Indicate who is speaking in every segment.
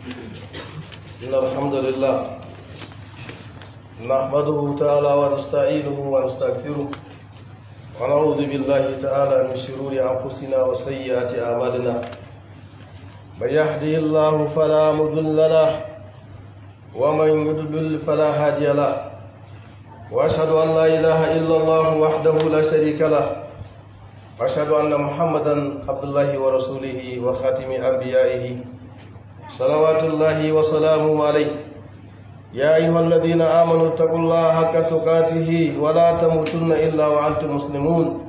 Speaker 1: إن الحمد لله نحمده تعالى ونستعينه ونستغفره ونعوذ بالله تعالى من شرور أنفسنا وسيئات أعمالنا من يهده الله فلا مضل له ومن يضلل فلا هادي له وأشهد أن لا إله إلا الله وحده لا شريك له وأشهد أن محمدا عبد الله ورسوله وخاتم أنبيائه صلوات الله وسلامه عليه يا أيها الذين آمنوا اتقوا الله حق تقاته ولا تموتن إلا وأنتم مسلمون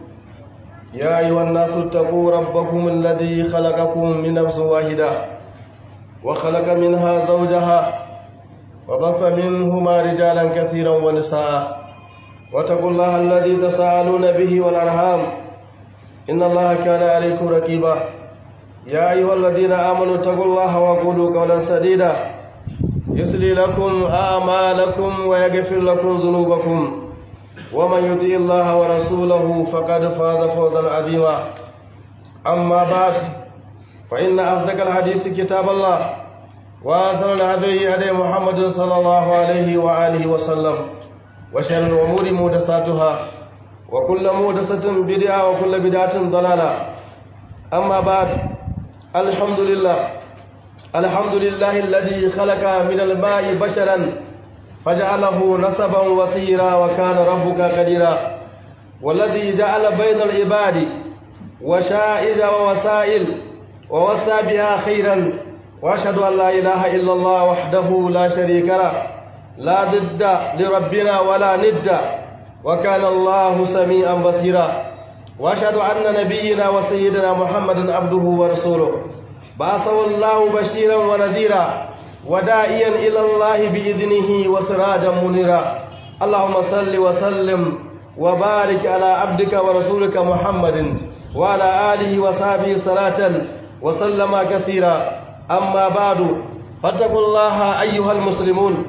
Speaker 1: يا أيها الناس اتقوا ربكم الذي خلقكم من نفس واحدة وخلق منها زوجها وبث منهما رجالا كثيرا ونساء واتقوا الله الذي تساءلون به والأرحام إن الله كان عليكم رقيبا يا أيها الذين آمنوا اتقوا الله وقولوا قولا سديدا يسلي لكم أعمالكم ويغفر لكم ذنوبكم ومن يطع الله ورسوله فقد فاز فوزا عظيما أما بعد فإن أصدق الحديث كتاب الله وأثر الهدي هدي محمد صلى الله عليه وآله وسلم وشر الأمور محدثاتها وكل محدثة بدعة وكل بدعة ضلالة أما بعد الحمد لله الحمد لله الذي خلق من الماء بشرا فجعله نسبا وسيرا وكان ربك قديرا والذي جعل بين العباد وشائج ووسائل ووسى بها خيرا واشهد ان لا اله الا الله وحده لا شريك له لا ضد لربنا ولا ند وكان الله سميعا بصيرا واشهد ان نبينا وسيدنا محمدا عبده ورسوله بعثه الله بشيرا ونذيرا وداعيا الى الله باذنه وسراجا منيرا اللهم صل وسلم وبارك على عبدك ورسولك محمد وعلى اله وصحبه صلاه وسلم كثيرا اما بعد فاتقوا الله ايها المسلمون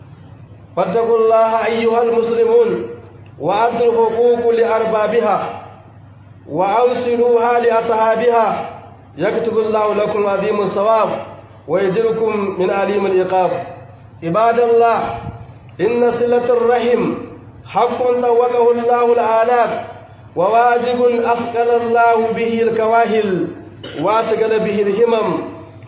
Speaker 1: فاتقوا الله ايها المسلمون وادوا الحقوق لاربابها واوصلوها لاصحابها يكتب الله لكم عظيم الثواب ويجركم من أليم العقاب عباد الله إن صلة الرحم حق طوقه الله الآلاف وواجب أثقل الله به الكواهل وأشغل به الهمم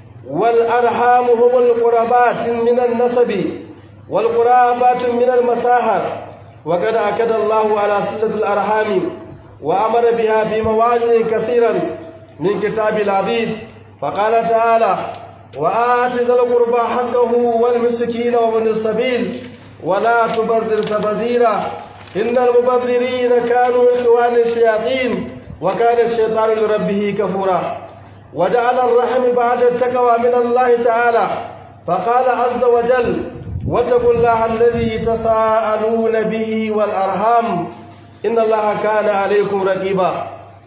Speaker 1: والأرحام هم القربات من النسب والقرابات من المساهر وقد أكد الله على صلة الأرحام وأمر بها في مواضع كثيرا من كتاب العزيز فقال تعالى وآت ذا القربى حقه والمسكين وابن السبيل ولا تبذر تبذيرا إن المبذرين كانوا إخوان الشياطين وكان الشيطان لربه كفورا وجعل الرحم بعد التقوى من الله تعالى فقال عز وجل واتقوا الله الذي تساءلون به والأرحام إن الله كان عليكم رقيبا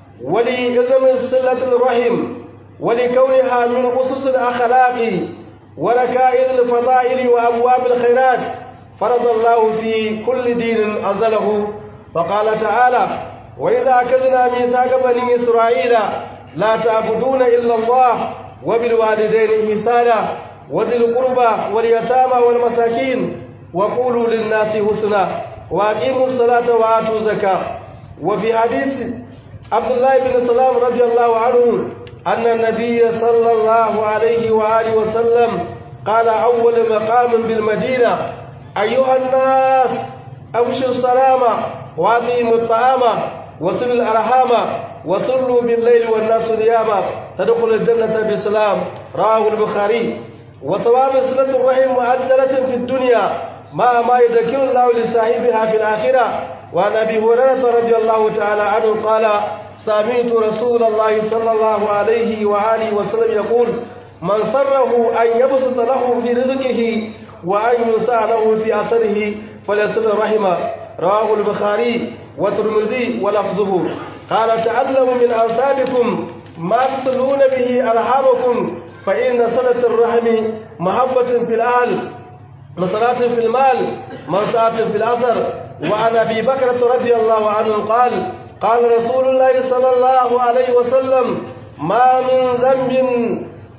Speaker 1: ولإذن صلة الرحم ولكونها من أسس الأخلاق وركائز الفضائل وأبواب الخيرات فرض الله في كل دين أنزله فقال تعالى وإذا أخذنا ميثاق بني إسرائيل لا تعبدون إلا الله وبالوالدين إحسانا وذي القربى واليتامى والمساكين وقولوا للناس حسنا وأقيموا الصلاة وآتوا الزكاة وفي حديث عبد الله بن سلام رضي الله عنه أن النبي صلى الله عليه وآله وسلم قال أول مقام بالمدينة أيها الناس أبشوا السلام وأطيموا الطعام وصلوا الأرحام وصلوا بالليل والناس نياما تدخل الجنة بسلام رواه البخاري وثواب صلة الرحم مؤجلة في الدنيا ما ما يذكر الله لصاحبها في الآخرة وعن أبي هريرة رضي الله تعالى عنه قال سمعت رسول الله صلى الله عليه وآله وسلم يقول من سره أن يبسط له في رزقه وأن يسع له في أثره فليصل الرحم رواه البخاري والترمذي ولفظه قال تعلموا من أنسابكم ما تصلون به أرحامكم فإن صلة الرحم محبة في الأهل مسرات في المال منسعة في الأثر وعن أبي بكرة رضي الله عنه قال قال رسول الله صلى الله عليه وسلم ما من ذنب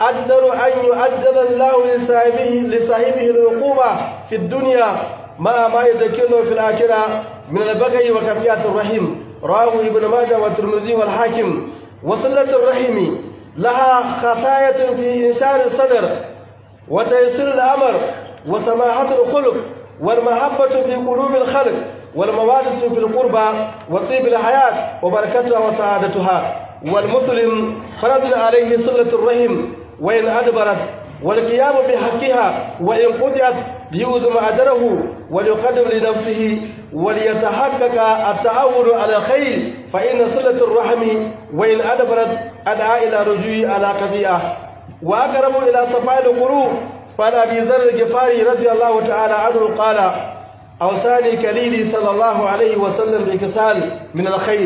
Speaker 1: أجدر أن يؤجل الله لصاحبه, لصاحبه العقوبة في الدنيا مع ما يذكره في الآخرة من البغي وقطيعة الرحم رواه ابن ماجه والترمذي والحاكم وصلة الرحم لها خصاية في إنشار الصدر وتيسير الأمر وسماحة الخلق والمحبة في قلوب الخلق والموادة في القربى وطيب الحياة وبركتها وسعادتها والمسلم فرض عليه صلة الرحم وإن أدبرت والقيام بحقها وإن قطعت ليؤذم أجره وليقدم لنفسه وليتحقق التعاون على الخير فإن صلة الرحم وإن أدبرت أدعى إلى رجوع على قضية وأقرب إلى صفاء القلوب فعن أبي ذر الغفاري رضي الله تعالى عنه قال أوصاني كليلي صلى الله عليه وسلم بكسال من الخير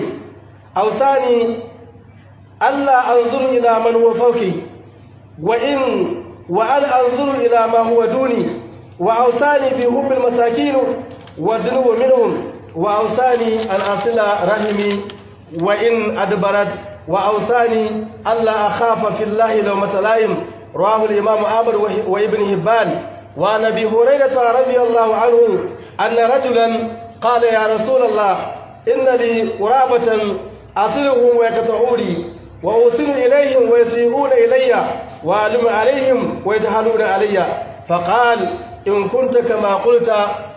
Speaker 1: أوصاني ألا أنظر إلى من هو فوقي وإن وأن أنظر إلى ما هو دوني وأوصاني بحب المساكين والدنو منهم وأوصاني أن أصل رحمي وإن أدبرت وأوصاني ألا أخاف في الله لومة لائم رواه الإمام أحمد وابن هبان وعن أبي هريرة رضي الله عنه أن رجلا قال يا رسول الله إن لي قرابة أصلهم ويقطعوني وأوصل إليهم ويسيئون إلي وأعلم عليهم ويجهلون علي فقال إن كنت كما قلت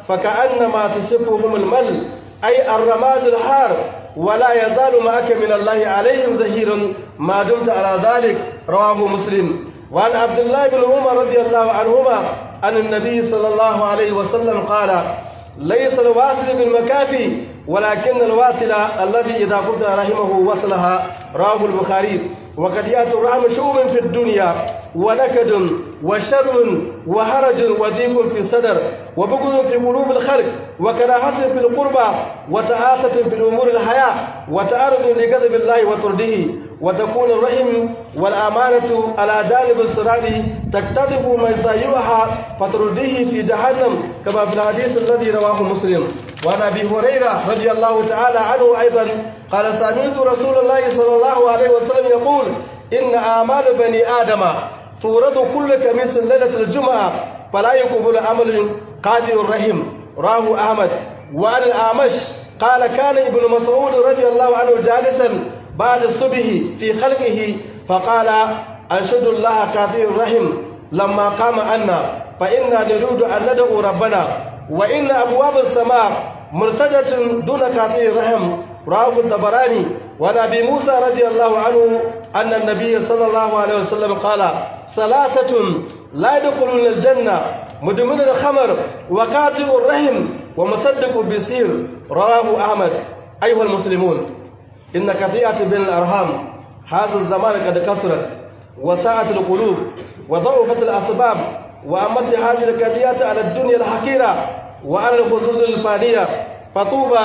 Speaker 1: فكأنما تصفهم المل أي الرماد الحار ولا يزال معك من الله عليهم زهير ما دمت على ذلك رواه مسلم وعن عبد الله بن عمر رضي الله عنهما أن النبي صلى الله عليه وسلم قال ليس الواصل بالمكافي ولكن الواصل الذي إذا قلت رحمه وصلها رواه البخاري وقد يأتي الرحم شؤم في الدنيا ونكد وشر وهرج وضيق في الصدر وبغض في قلوب الخلق وكراهة في القربى وتعاسة في الأمور الحياة وتعرض لغضب الله وطرده وتكون الرحم والأمانة على جانب الصراط تكتذب من يضيعها فترده في جهنم كما في الحديث الذي رواه مسلم وعن أبي هريرة رضي الله تعالى عنه أيضا قال سمعت رسول الله صلى الله عليه وسلم يقول إن أعمال بني آدم تورد كل كميس ليلة الجمعة فلا يقبل عمل قاضي الرحم راه أحمد وعن الأعمش قال كان ابن مسعود رضي الله عنه جالسا بعد الصبح في خلقه فقال أنشد الله قاضي الرحم لما قام عنا فإنا نريد أن ندعو ربنا وإن أبواب السماء مرتجة دون قاضي الرحم رواه الطبراني وعن ابي موسى رضي الله عنه ان النبي صلى الله عليه وسلم قال ثلاثه لا يدخلون الجنه مدمن الخمر وقاطع الرحم ومصدق بالسير رواه احمد ايها المسلمون ان قطيعه بين الارحام هذا الزمان قد كثرت وساءت القلوب وضعفت الاسباب وامت هذه القضيه على الدنيا الحقيره وعلى الخصوص الفانيه فطوبى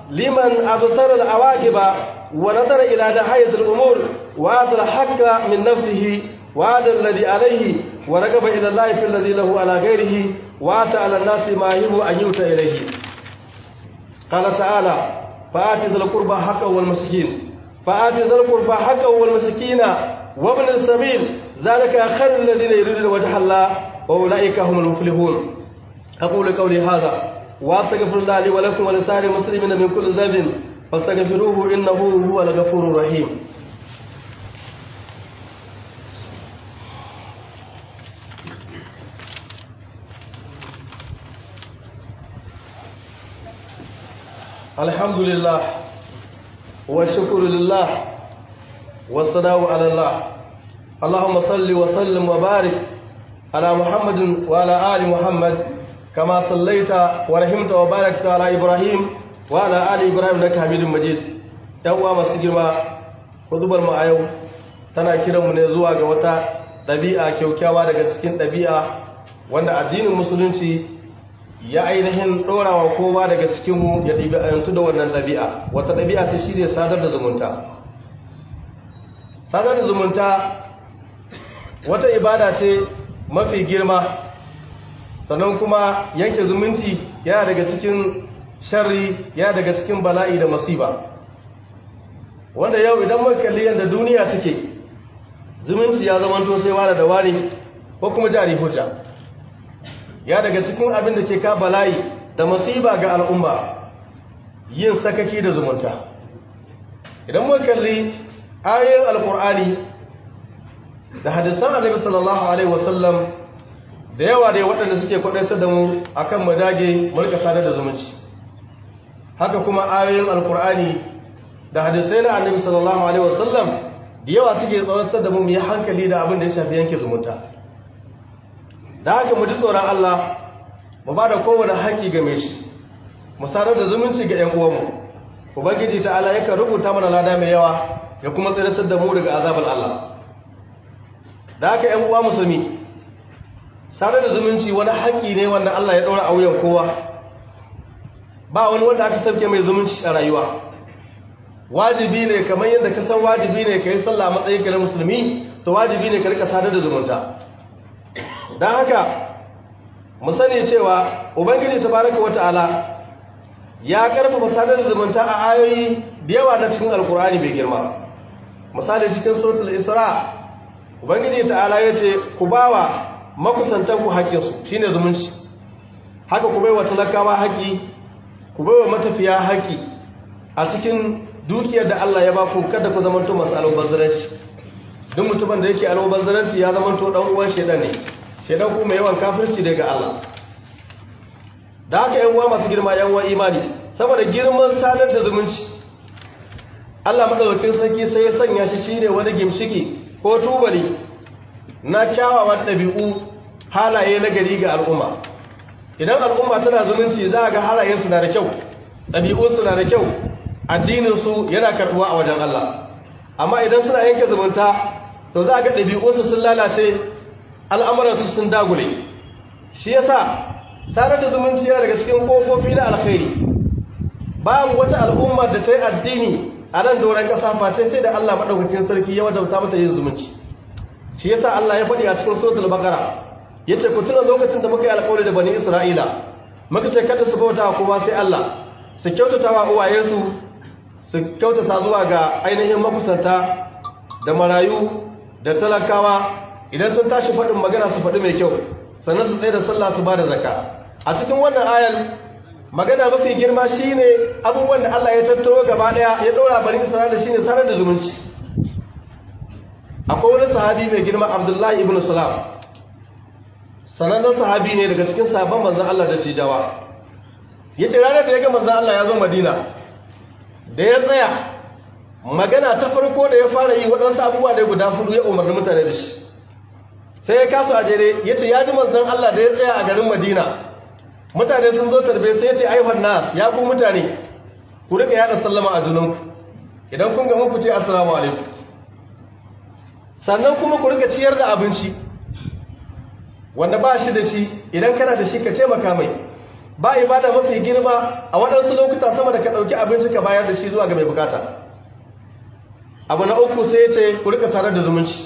Speaker 1: لمن أبصر العواقب ونظر إلى نهاية الأمور وأعطى الحق من نفسه وهذا الذي عليه ورغب إلى الله في الذي له على غيره وأتى على الناس ما يهب أن يؤتى إليه قال تعالى فآتي ذا القربى حقه والمسكين فآتي ذا القربى حقه والمسكين وابن السبيل ذلك خير الذين يريدون وجه الله وأولئك هم المفلحون أقول قولي هذا واستغفر الله لي ولكم ولسائر المسلمين من كل ذنب فاستغفروه انه هو الغفور الرحيم الحمد لله والشكر لله والصلاة على الله اللهم صل وسلم وبارك على محمد وعلى آل محمد كما صليت ورحمت وباركت على إبراهيم وعلى آل إبراهيم إنك حميد مجيد ‘yan uwa masu girma hudubar mu a yau tana kiranmu ne zuwa ga wata ɗabi'a kyaukyawa daga cikin ɗabi'a wanda addinin musulunci ya ainihin ɗorawa kowa daga cikinmu ya ɗabi'antu da wannan ɗabi'a wata ɗabi'a ta shi ne sadar da zumunta sadar da zumunta wata ibada ce mafi girma sannan kuma yanke zumunci yana daga cikin sharri yana daga cikin bala'i da masiba wanda yau idan mun kalli yadda duniya take zumunci ya zamanto sai wani da wani ko kuma jari hujja ya daga cikin abin da ke ka bala'i da masiba ga al'umma yin sakaki da zumunta idan muka kalli ayoyin alkur'ani da hadisan annabi sallallahu alaihi wasallam da yawa da waɗanda suke kwadaitar da mu akan mu dage mu rika sadar da zumunci haka kuma ayoyin alkur'ani da hadisai na annabi sallallahu alaihi wasallam da yawa suke tsoratar da mu mu yi hankali da abin da ya shafi yanke zumunta da haka mu ji tsoron Allah mu ba da kowane haƙi game shi mu sadar da zumunci ga 'yan uwanmu ubangiji ta'ala yakan rubuta mana lada mai yawa ya kuma tsiratar da mu daga azabar Allah da haka 'yan uwa musulmi sadar da zumunci wani haƙi ne wanda Allah ya ɗora a wuyan kowa ba wani wanda aka sauke mai zumunci a rayuwa wajibi ne kamar yadda ka san wajibi ne ka yi sallah a matsayin na musulmi to wajibi ne ka rika sadar da zumunta don haka mu sani cewa ubangiji tabaraka wata'ala ya karfafa sadar da zumunta a ayoyi da yawa na cikin alkur'ani mai girma misali cikin suratul isra ubangiji ta'ala ya ce ku bawa makusantan ku haƙƙinsu shine zumunci haka ku baiwa talakawa haƙƙi ku baiwa matafiya haƙƙi a cikin dukiyar da Allah ya ba ku kada ku zamanto masu almubazzaranci duk mutumin da yake almubazzaranci ya zamanto dan uwan shedan ne shedan ku mai yawan kafirci daga Allah da haka yan uwa masu girma yan uwa imani saboda girman sadar da zumunci Allah madaukakin sarki sai ya sanya shi shine wani gimshiki ko tubali na kyawawan ɗabi'u halaye na gari ga al'umma idan al'umma tana zumunci za a ga halayensu na da kyau ɗabi'unsu na da kyau addininsu yana karɓuwa a wajen Allah amma idan suna yanke zumunta to za a ga ɗabi'unsu sun lalace al'amuransu sun dagule shi yasa sadar da zumunci yana daga cikin ƙofofi na alkhairi babu wata al'umma da ta yi addini a nan doron ƙasa face sai da Allah maɗaukakin sarki ya wajauta mata yin zumunci shi yasa Allah ya faɗi a cikin suratul baqara yace ku tuna lokacin da muka yi alƙawari da bani Isra'ila muka ce kada su bauta kowa sai Allah su kyautata wa uwayensu su kyautata zuwa ga ainihin makusanta da marayu da talakawa idan sun tashi faɗin magana su faɗi mai kyau sannan su tsaye da sallah su ba da zakka a cikin wannan ayal magana mafi girma shine abubuwan da Allah ya tattaro gaba ɗaya ya ɗora bani Isra'ila shine sanar da zumunci akwai wani sahabi mai girma Abdullahi ibn Salam sanannen sahabi ne daga cikin sahabban manzon Allah da cijawa yace ranar da ya ga manzon Allah ya zo Madina da ya tsaya magana ta farko da ya fara yi waɗansu abubuwa da guda fudu ya umarni mutane da shi sai ya kasu a jere ya ce ya ji manzan Allah da ya tsaya a garin Madina mutane sun zo tarbe sai ya ce aihon nas ya ku mutane ku rika yada sallama a junanku idan kun ga muku ce assalamu alaikum sannan kuma ku rika ciyar da abinci wanda ba shi da shi idan kana da shi ka taimaka mai ba ibada mafi girma a waɗansu lokuta sama da ka ɗauki abinci ka bayar da shi zuwa ga mai bukata abu na uku sai ya ce ku rika sarar da zumunci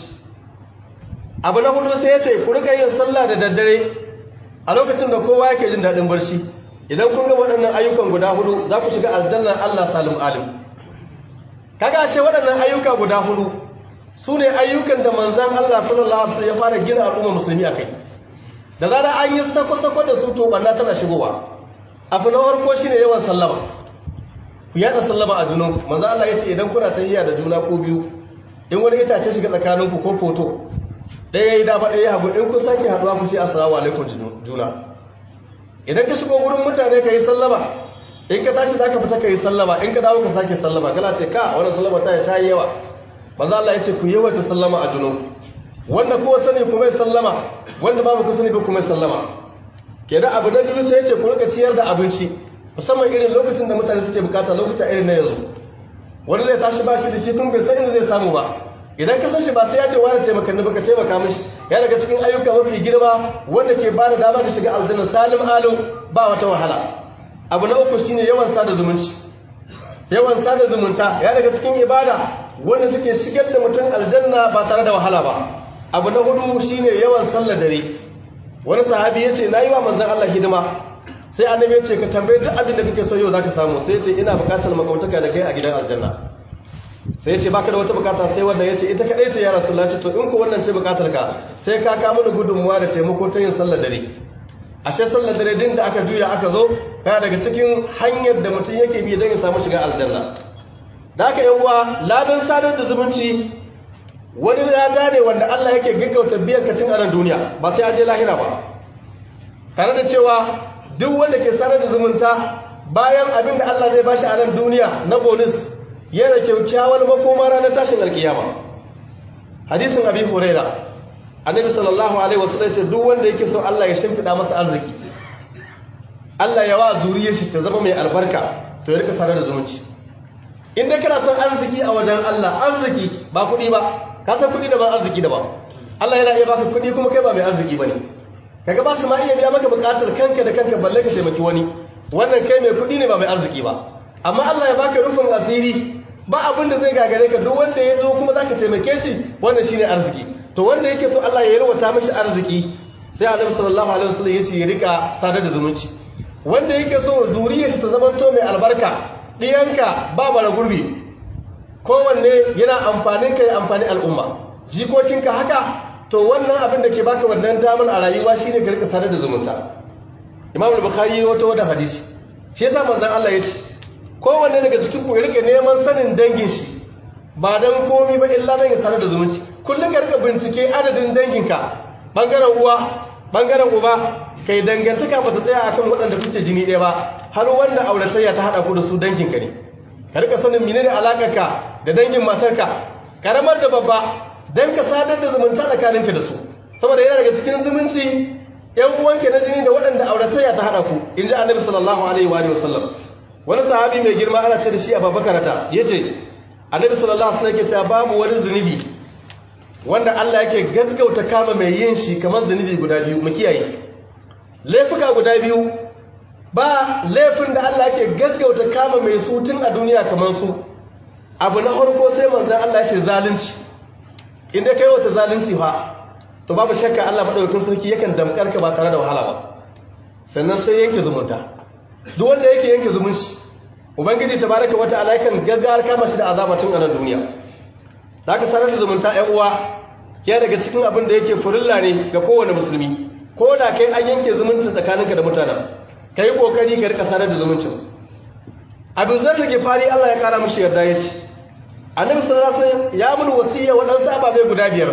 Speaker 1: abu na hudu sai ya ce ku rika yin sallah da daddare a lokacin da kowa yake jin daɗin barci idan kun ga waɗannan ayyukan guda hudu za ku shiga aljannar Allah salim alim kaga ashe waɗannan ayyuka guda hudu su ne ayyukan da manzan Allah sallallahu alaihi wasallam ya fara gina al'umma musulmi akai da zara an yi sako-sako da su to banna tana shigowa abu na farko shine yawan sallama ku yada sallama a junanku manzo Allah yace idan kuna tahiyya da juna ko biyu in wani itace shiga tsakaninku ko foto ɗaya yayi dama ɗaya hagu in ku sake haduwa ku ce assalamu alaikum juna idan ka shigo gurin mutane ka yi sallama in ka tashi zaka fita ka yi sallama in ka dawo ka sake sallama kana ce ka wannan sallama ta ta yi yawa manzo Allah yace ku yawaita sallama a junanku wanda kowa sani kuma ya sallama wanda babu ku sani ba kuma ya sallama kenan abu na biyu sai ce ku rika ciyar da abinci musamman irin lokacin da mutane suke bukata lokuta irin na yanzu wani zai tashi ba shi da shi kun bai san inda zai samu ba idan ka san shi ba sai ya ce wani taimaka ni baka taimaka mishi ya daga cikin ayyuka mafi girma wanda ke ba da dama da shiga aljanna salim alu ba wata wahala abu na uku shine yawan sada zumunci yawan sada zumunta ya daga cikin ibada wanda suke shigar da mutum aljanna ba tare da wahala ba abu na hudu shine yawan sallar dare wani sahabi ya ce na yi wa manzan Allah hidima sai annabi ya ce ka tambaye duk abin da kake so yau zaka samu sai ya ce ina bukatar makautaka da kai a gidan aljanna sai ya ce baka da wata bukata sai wannan ya ce ita kadai ce ya rasulullah ce to in ku wannan ce bukatar ka sai ka ka mana gudunmuwa da taimako ta yin sallar dare ashe sallar dare din da aka juya aka zo kana daga cikin hanyar da mutum yake bi don ya samu shiga aljanna da aka yan uwa ladan sadar da zumunci wani lada ne wanda Allah yake gaggauta biyan ka tun a nan duniya ba sai an je lahira ba tare da cewa duk wanda ke sadar da zumunta bayan abin da Allah zai bashi a nan duniya na bonus yana kyaukyawar makoma ranar tashin alkiyama hadisin abi huraira annabi sallallahu alaihi wasallam ce duk wanda yake so Allah ya shimfida masa arziki Allah ya wa zuriyar shi ta zama mai albarka to ya rika sanar da zumunci in dai kana son arziki a wajen Allah arziki ba kuɗi ba ka san kuɗi da ba arziki da ba Allah yana iya baka kuɗi kuma kai ba mai arziki bane kaga ba su ma iya biya maka buƙatar kanka da kanka balle ka taimaki wani wannan kai mai kuɗi ne ba mai arziki ba amma Allah ya baka rufin asiri ba abin da zai gagare ka duk wanda ya zo kuma zaka taimake shi wannan shine arziki to wanda yake so Allah ya yarwata mishi arziki sai Annabi sallallahu alaihi wasallam ya ce ya rika sadar da zumunci wanda yake so zuriyar shi ta zamanto mai albarka diyanka ba bara gurbi kowanne yana amfanin ka ya amfani al'umma jikokinka haka to wannan abin da ke baka wannan damar a rayuwa shine ka rika sadar da zumunta Imam al-Bukhari wato wannan hadisi shi yasa manzon Allah ya ce kowanne daga cikin ku ya rika neman sanin dangin shi ba dan komai ba illa dan ya sadar da zumunci kullum ka rika bincike adadin danginka bangaren uwa bangaren uba kai dangantaka ba ta tsaya akan waɗanda kuke jini ɗaya ba har wanda auratayya ta haɗa ku da su danginka ne ka rika sanin menene alakarka da dangin matarka karamar da babba dan ka sadar da zumunta tsakaninka da su saboda yana daga cikin zumunci yan uwanka na jini da waɗanda auratayya ta haɗa ku in ji annabi sallallahu alaihi wa sallam wani sahabi mai girma ana ce da shi a babakarata ya ce annabi sallallahu alaihi wasallam yake cewa babu wani zunubi wanda Allah yake gaggauta kama mai yin shi kamar zunubi guda biyu mu kiyaye laifuka guda biyu ba laifin da Allah yake gaggauta kama mai su tun a duniya kamar su abu na farko sai manzon Allah yake zalunci inda kai wata zalunci fa to babu shakka Allah madaukakin sarki yakan damkar ka ba tare da wahala ba sannan sai yanke zumunta duk wanda yake yanke zumunci ubangiji tabaraka wata alaikan gaggar kama shi da azabatin a nan duniya zaka sanar da zumunta ƴan uwa ya daga cikin abin da yake furilla ne ga kowane musulmi ko da kai an yanke zumunci tsakaninka da mutanen kai kokari ka rika sanar da zumuncin abu zar da fari Allah ya kara mishi yarda yace annabi sallallahu alaihi wasallam ya mun wasiya wadansu ababe guda biyar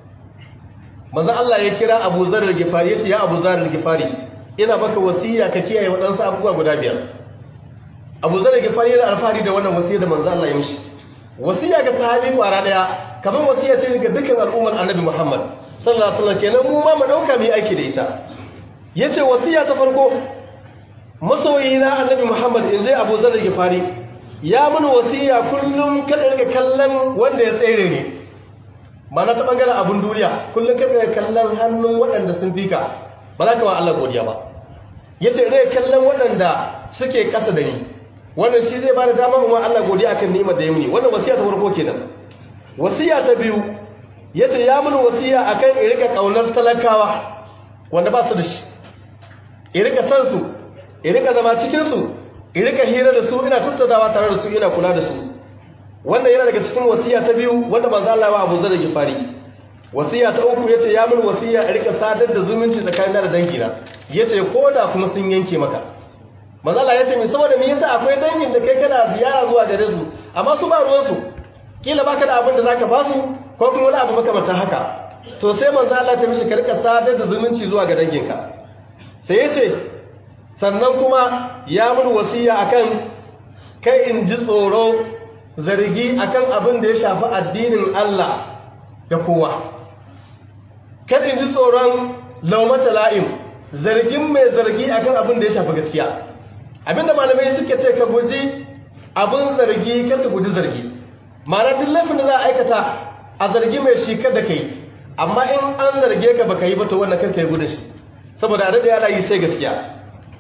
Speaker 1: manzon Allah ya kira Abu Zar al-Ghifari yace ya Abu Zar al-Ghifari ina maka wasiya ka kiyaye wadansu abubuwa guda biyar Abu Zar al-Ghifari yana alfahari da wannan wasiya da manzon Allah ya mishi wasiya ga sahabi kwara daya kamar wasiya ce ga dukkan al'ummar Annabi Muhammad sallallahu alaihi wasallam kenan mu ma mu dauka mu yi aiki da ita yace wasiya ta farko masoyina Annabi Muhammad in je Abu Zar al-Ghifari ya mun wasiya kullum kada rika kallon wanda ya tsere ne mana ta bangaren abun duniya kullum kada rika kallon hannun waɗanda sun fika ba za ka wa Allah godiya ba yace rika kallon waɗanda suke ƙasa da ni wannan shi zai bada dama kuma Allah godiya akan ni'imar da ya muni wannan wasiya ta farko kenan wasiya ta biyu yace ya mun wasiya akan in rika kaunar talakawa wanda ba su da shi in rika san su in rika zama cikin su in rika hira da su ina tattaunawa tare da su ina kula da su wannan yana daga cikin wasiya ta biyu wanda manzo Allah ya Abu Zar Gifari wasiya ta uku yace ya mun wasiya in rika sadar da zumunci tsakanin da dangina yace koda kuma sun yanke maka manzo Allah yace me saboda me yasa akwai dangin da kai kana ziyara zuwa gare su amma su ba ruwan su kila baka da abin da zaka ba su ko kuma wani abu makamantan haka to sai manzo Allah ya mishi ka rika sadar da zumunci zuwa ga danginka sai yace sannan kuma ya mun wasiya akan kai in ji tsoro zargi akan abin da ya shafi addinin Allah ga kowa kan in ji tsoron laumata la'im zargin mai zargi akan abin da ya shafi gaskiya abinda malamai suke ce ka guji abin zargi kan ka guji zargi ma'ana duk laifin da za a aikata a zargi mai shi kada kai amma in an zarge ka baka yi ba to wannan kanka yi gudun shi saboda a daɗe ana yi sai gaskiya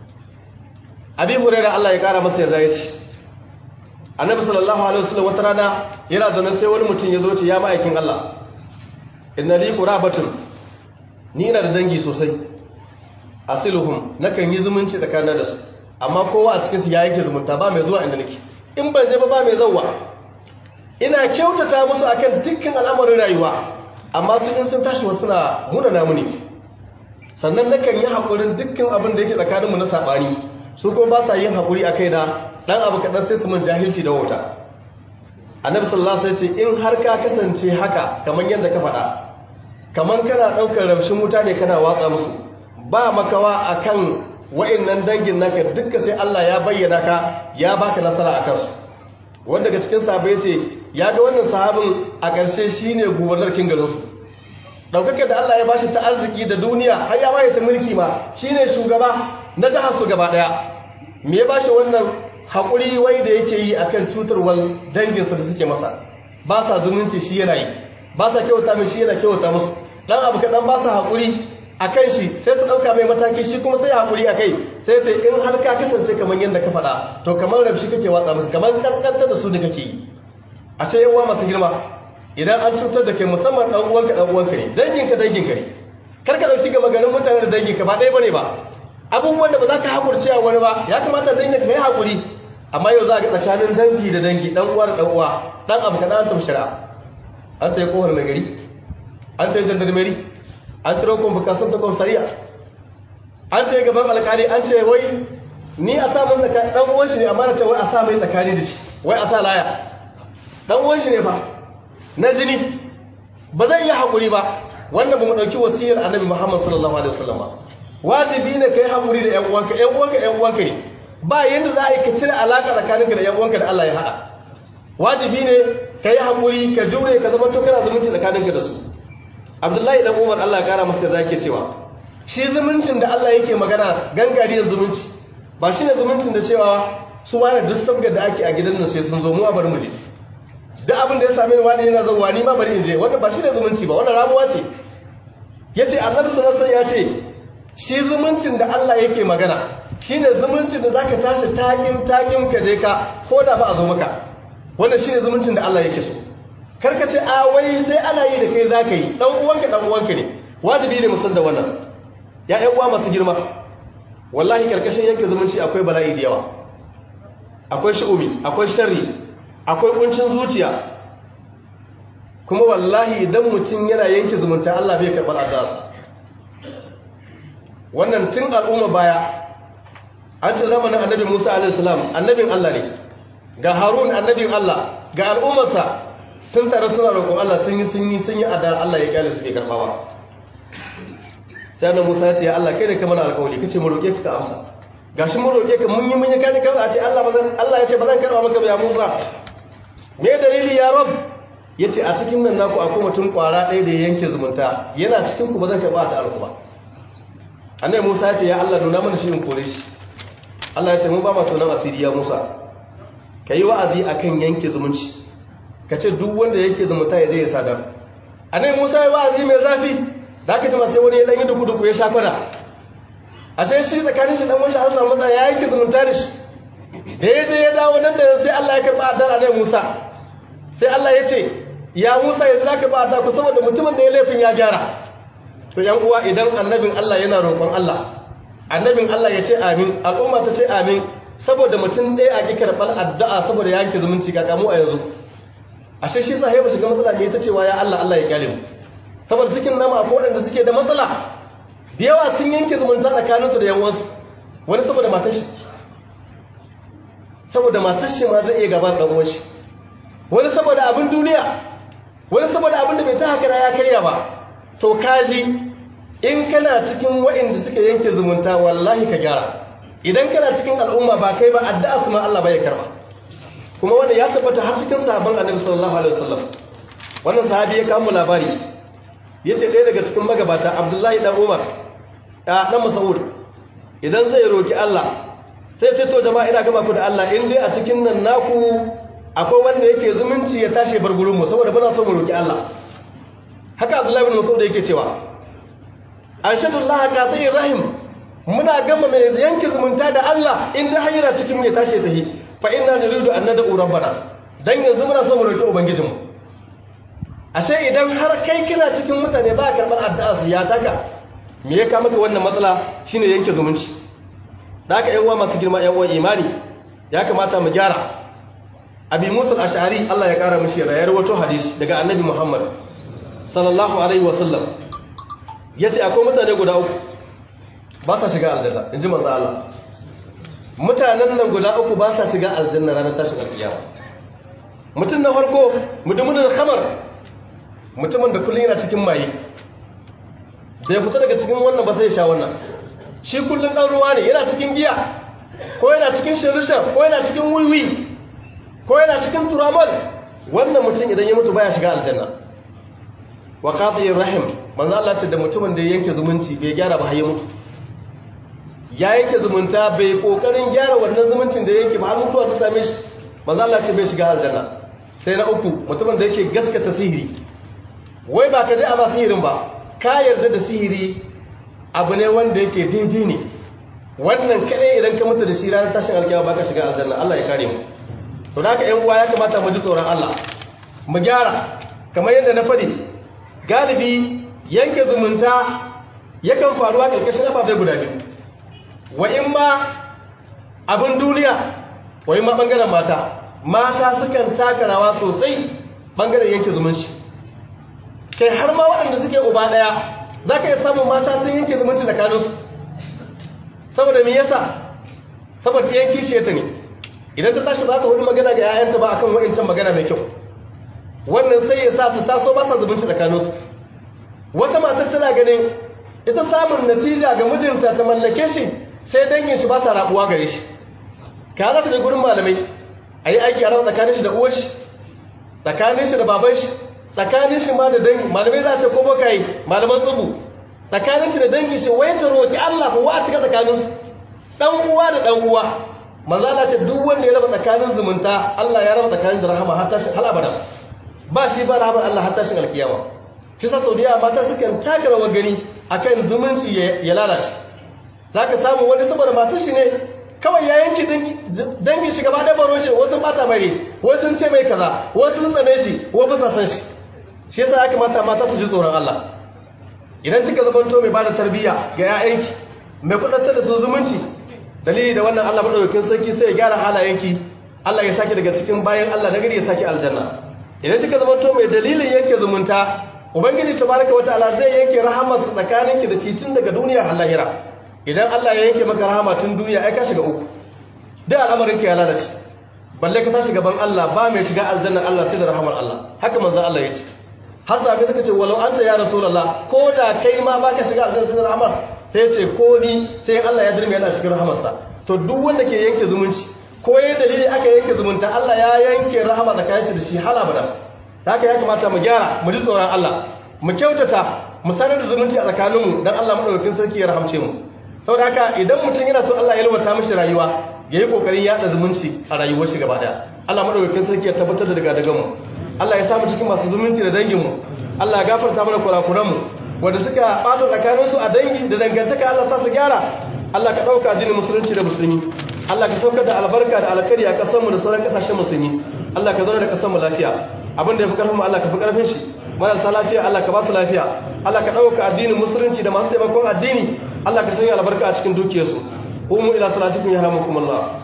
Speaker 1: abi hurairah Allah ya kara masa yarda yace annabi sallallahu alaihi wasallam wata rana yana zaune sai wani mutum ya zo ce ya ma'aikin Allah inna li qurabatun ni ina da dangi sosai asiluhum nakan yi zumunci tsakanin da su amma kowa a cikin su ya yake zumunta ba mai zuwa inda nake in ban je ba ba mai zawwa ina kyautata musu akan dukkan al'amarin rayuwa amma su in sun tashi wasu na muna namu ne sannan nakan yi haƙurin dukkan abin da yake tsakaninmu na saɓani su kuma ba sa yin haƙuri a kai da ɗan abu kaɗan sai su mun jahilci da wauta annabi sallallahu alaihi wasallam ce in har ka kasance haka kamar yadda ka faɗa kamar kana ɗaukar ramshin wuta ne kana watsa musu ba makawa akan wa'annan dangin naka dukka sai Allah ya bayyana ka ya baka nasara akan su wanda daga cikin sahabbai yace ya ga wannan sahabin a ƙarshe shine gubernar kin garin su daukakar da Allah ya bashi ta arziki da duniya har ya waye ta mulki ma shine shugaba na jihar su gaba daya me ya bashi wannan hakuri wai da yake yi akan cutarwar danginsa da suke masa ba sa zumunci shi yana yi ba sa kyauta mai shi yana kyauta musu dan abu kaɗan ba sa haƙuri a kan shi sai su ɗauka mai mataki shi kuma sai haƙuri a kai sai ce in har ka kasance kamar yadda ka faɗa to kamar rabshi kake watsa musu kamar ƙasƙantar da su ne kake yi a ce yawa masu girma idan an cutar da kai musamman ɗan uwanka ɗan uwanka ne danginka danginka ne kar ka ɗauki gama ganin mutane da danginka ba ɗaya bane ba abubuwan da ba za ka haƙurce a wani ba ya kamata danginka ka yi haƙuri amma yau za a ga tsakanin dangi da dangi ɗan uwa da ɗan uwa ɗan abu kaɗan an tafi shari'a an ta yi kohar mai gari an ta yi jandarmeri an ciro kwamfukasun ta kwamsariya an ce gaban alkali an ce wai ni a samun tsakani ɗan uwan shi ne amma na ce wai a sa mai tsakani da shi wai a sa laya ɗan uwan shi ne ba na jini ba zai iya haƙuri ba wannan ba mu ɗauki wasiyar annabi muhammad sallallahu alaihi wasallam ba wajibi ne ka yi haƙuri da ƴan uwanka ƴan uwanka ƴan uwanka ne ba yadda za a yi ka cire alaƙa tsakaninka da ƴan uwanka da Allah ya haɗa wajibi ne ka yi haƙuri ka jure ka zama to kana zumunci tsakaninka da su abdullahi dan umar Allah ya kara masa da zake cewa shi zumuncin da Allah yake magana gangariyar zumunci ba shi ne zumuncin da cewa su wani duk sabga da ake a gidan nan sai sun zo mu a bari mu je duk abin da ya same ni wani yana zuwa ni ma bari in je wannan ba shi ne zumunci ba wannan ramuwa ce yace annabi sallallahu alaihi ya ce shi zumuncin da Allah yake magana shine zumuncin da zaka tashi takin takin ka je ka ko da ba a zo maka wannan shine zumuncin da Allah yake so karka ce a wai sai ana yi da kai za ka yi ɗan uwanka ɗan uwanka ne wajibi ne musan da wannan ya ƴan uwa masu girma wallahi karkashin yanke zumunci akwai bala'i da yawa akwai shi'umi akwai sharri akwai kuncin zuciya kuma wallahi idan mutum yana yanke zumunta Allah bai karɓar addu'arsa wannan tun al'umma baya an ce zamanin annabi Musa alaihi salam annabin Allah ne ga Harun annabin Allah ga al'ummarsa sun tare suna roƙon Allah sun yi sun yi sun yi adar Allah ya kyale su ke karɓawa sai annabi Musa ya ce ya Allah kai da ka mana alƙawari kace mu roƙe ka ka amsa gashi mu roƙe ka mun yi mun yi kai ka a ce Allah bazan Allah ya ce bazan karɓa maka ba ya Musa me dalili ya rab yace a cikin nan naku akwai mutum kwara ɗaya da ya yanke zumunta yana cikin ku bazan karɓa da alƙuba annabi Musa ya ce ya Allah nuna mana shi in kore shi Allah ya ce mun ba ma tonan asiri ya Musa kai wa'azi akan yanke zumunci ka ce duk wanda yake zumunta ya je ya sadar a nai musa ya wa'azi mai zafi da aka jima sai wani ya ɗanyi duku duku ya sha kwana a sai shi tsakanin shi ɗan wani an samu matsaya ya yanke zumunta da shi da ya je ya dawo nan da sai Allah ya karɓa adar a nai musa sai Allah ya ce ya musa yanzu za ka ba adar ku saboda mutumin da ya laifin ya gyara to yan uwa idan annabin Allah yana roƙon Allah annabin Allah ya ce amin al'umma ta ce amin saboda mutum ɗaya a ƙi karɓar addu'a saboda ya yanke zumunci kakamu a yanzu ashe shi sahiba shiga matsala ne ta cewa ya Allah Allah ya kyale mu saboda cikin nama akwai waɗanda suke da matsala da yawa sun yanke zumunta tsakaninsu da yawansu wani saboda matar shi saboda matar shi ma zai iya gaban ɗan uwan shi wani saboda abin duniya wani saboda abin da bai ta haka ya karya ba to kaji in kana cikin waɗanda suka yanke zumunta wallahi ka gyara idan kana cikin al'umma ba kai ba addu'a su ma Allah bai karba kuma wannan ya tabbata har cikin sahabban annabi sallallahu alaihi wasallam wannan sahabi ya kawo labari yace ɗaya daga cikin magabata Abdullahi dan Umar ya dan Mas'ud idan zai roki Allah sai ce to jama'a ina gaba ku da Allah in dai a cikin nan naku akwai wanda yake zumunci ya tashi bar gurin mu saboda muna so mu roki Allah haka Abdullahi ibn Mas'ud yake cewa anshadullahi qati rahim muna gama mai yanke zumunta da Allah in dai hayyara cikin mu ya tashi tahi fa inna nuridu an nad'u rabbana dan yanzu muna so mu roki ubangijinmu ashe idan har kai kana cikin mutane ba karbar addu'a su ya taka me ya kama ka wannan matsala shine yanke zumunci da haka yan uwa masu girma yan uwan imani ya kamata mu gyara abi musa al-ash'ari Allah ya kara mishi da ya rawato hadisi daga annabi Muhammad sallallahu alaihi wasallam yace akwai mutane guda uku ba sa shiga aljanna inji manzo Allah mutanen nan guda uku ba sa shiga aljanna ranar tashin alkiyama mutum na farko mutumin da khamar mutumin da kullun yana cikin maye da ya fita daga cikin wannan ba sai ya sha wannan shi kullun dan ruwa ne yana cikin giya ko yana cikin shirishan ko yana cikin wiwi ko yana cikin turamal wannan mutum idan ya mutu baya shiga aljanna wa qati'ir rahim manzo Allah ce da mutumin da ya yanke zumunci bai gyara ba har ya mutu ya yanke zumunta bai kokarin gyara wannan zumuncin da yanke ba har mutuwa ta same shi manzo Allah ce bai shiga aljanna sai na uku mutumin da yake gaskata sihiri wai ba ka je a ba sihirin ba ka yarda da sihiri abu ne wanda yake daidai ne wannan kadai idan ka mutu da shi ranar tashin alkiyawa baka shiga aljanna Allah ya kare mu to da ka ƴan uwa ya kamata mu ji tsoron Allah mu gyara kamar yadda na faɗi galibi yanke zumunta yakan faruwa ƙarƙashin ababai guda biyu wa in ma abin duniya wa in ma ɓangaren mata mata sukan taka rawa sosai ɓangaren yanke zumunci kai har ma waɗanda suke uba ɗaya za ka iya samun mata sun yanke zumunci tsakaninsu saboda me yasa saboda ɗiyan kishiyarta ne idan ta tashi ba ta hudu magana ga 'ya'yanta ba akan wa'incan magana mai kyau wannan sai ya sa su taso ba sa zumunci tsakaninsu wata matar tana ganin ita samun natija ga mijinta ta mallake shi sai dangin shi ba sa rabuwa gare shi ka za ta je gurin malamai a yi aiki a rawa tsakanin shi da uwar shi tsakanin shi da baban shi tsakanin shi ma da dangi malamai za a ce ko baka yi malaman tsubu tsakanin shi da dangin shi wai ta roki Allah ko wa cika tsakanin su dan uwa da dan uwa manzo Allah ce duk wanda ya raba tsakanin zumunta Allah ya raba tsakanin da rahama har tashin hal abada ba shi ba rahama Allah har tashin alkiyama kisa saudiya mata sukan taka rawar gani akan zumunci ya lalace zaka samu wani saboda matar shi ne kawai ya yanki dangin shi gaba ɗaya baro shi wasu bata mai wasu sun ce mai kaza wasu sun tsane shi wa bisa san shi shi yasa ya kamata mata su ji tsoron Allah idan kika zamanto mai bada tarbiyya ga 'ya'yanki mai kudantar da su zumunci dalili da wannan Allah madaukakin sarki sai ya gyara halayenki Allah ya saki daga cikin bayan Allah nagari ya saki aljanna idan kika zamanto mai dalilin yanke zumunta ubangiji tabaraka wataala zai yanke rahamarsa tsakaninki da shi tun daga duniya har lahira idan Allah ya yanke maka rahama tun duniya ai ka shiga uku da al'amarin ka ya lalace balle ka tashi gaban Allah ba mai shiga aljanna Allah sai da rahamar Allah haka manzon Allah ya ce har sahabbai suka ce walau anta ya rasulullah ko da kai ma baka shiga aljanna sai da rahamar sai ya ce ko ni sai Allah ya dirme yana cikin rahamarsa to duk wanda ke yanke zumunci ko yayin dalili aka yanke zumunta Allah ya yanke rahama tsakanin shi da shi hala bada haka ya kamata mu gyara mu ji tsoron Allah mu kyautata mu sanar da zumunci a tsakaninmu dan Allah madaukakin sarki ya rahamce mu saboda haka idan mutum yana so Allah ya yalwata mishi rayuwa yayi kokarin yada zumunci a rayuwar shi gaba daya Allah madaukakin sarki ya tabbatar da daga daga mu Allah ya samu cikin masu zumunci da dangin mu Allah ya gafarta mana kurakuran mu wanda suka bata tsakanin su a dangi da dangantaka Allah sa su gyara Allah ka dauka addinin musulunci da musulmi Allah ka saukar da albarka da alkhairi a kasar mu da sauran kasashen musulmi Allah ka zauna da kasar mu lafiya abin da ya fi karfin mu Allah ka fi karfin shi marasa lafiya Allah ka ba su lafiya Allah ka dauka addinin musulunci da masu taimakon addini Allah ka sanya albarka a cikin dukiyarsu umu ila salatikum yarhamukumullah